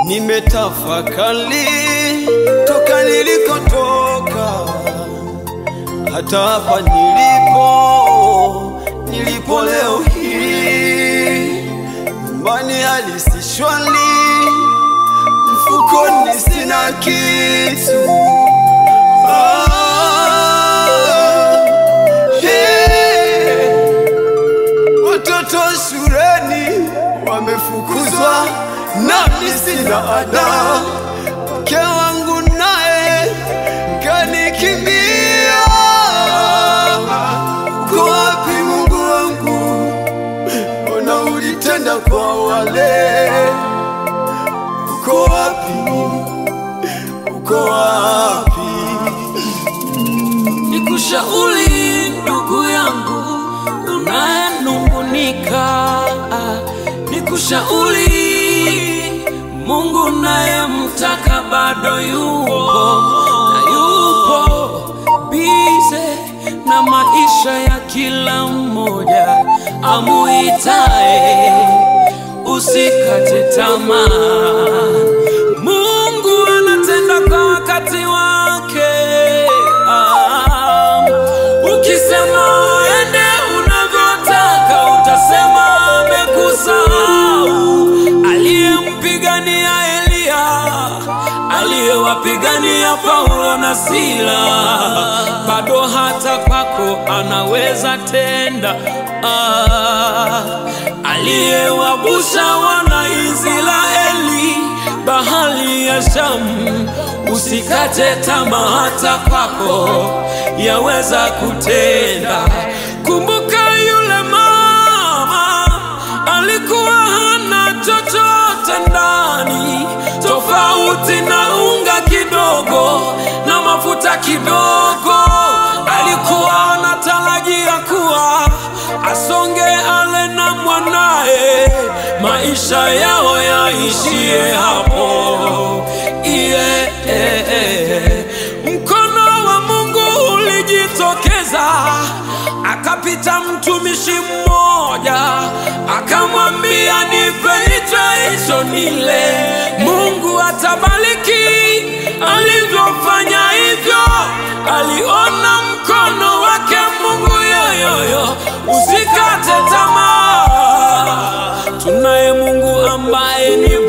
nimetafakari toka nilikotoka hata hapa nilipo, nilipo leo hii. Nyumbani hali si shwari, mfukoni sina kitu. Ah, hey. Watoto shuleni wamefukuzwa, nami sina ada. Mke wangu naye kanikimbia. Uko wapi Mungu wangu? Mbona ulitenda kwa wale? Uko wapi? Uko wapi? Nikushauri ndugu yangu unayenungunika, nikushauri Mungu nayemtaka bado yupo na yupo bize na maisha ya kila mmoja amuitae, usikate tamaa. Mungu anatenda kwa wakati wake. Ah, ukisema ende unavyotaka, utasema amekusahau. Aliyempigania Eliya, aliyewapigania Paulo na Sila, bado hata kwako anaweza tenda. Ah, aliyewavusha wana Israeli bahari ya Shamu, usikate tamaa, hata kwako yaweza kutenda. Kumbuka yule mama alikuwa hana chochote ndani, tofauti na unga kidogo na mafuta kidogo. Alikuwa anatarajia kuwa asonge ale na mwanaye, maisha yao yaishie hapo. Yeah, yeah, yeah. Mkono wa Mungu ulijitokeza, akapita mtumishi mmoja, akamwambia nipe hicho hicho nile. Mungu atabariki alivyofanya hivyo, aliona mkono wake Mungu yoyoyo. Usikate tamaa, tunaye Mungu ambaye ni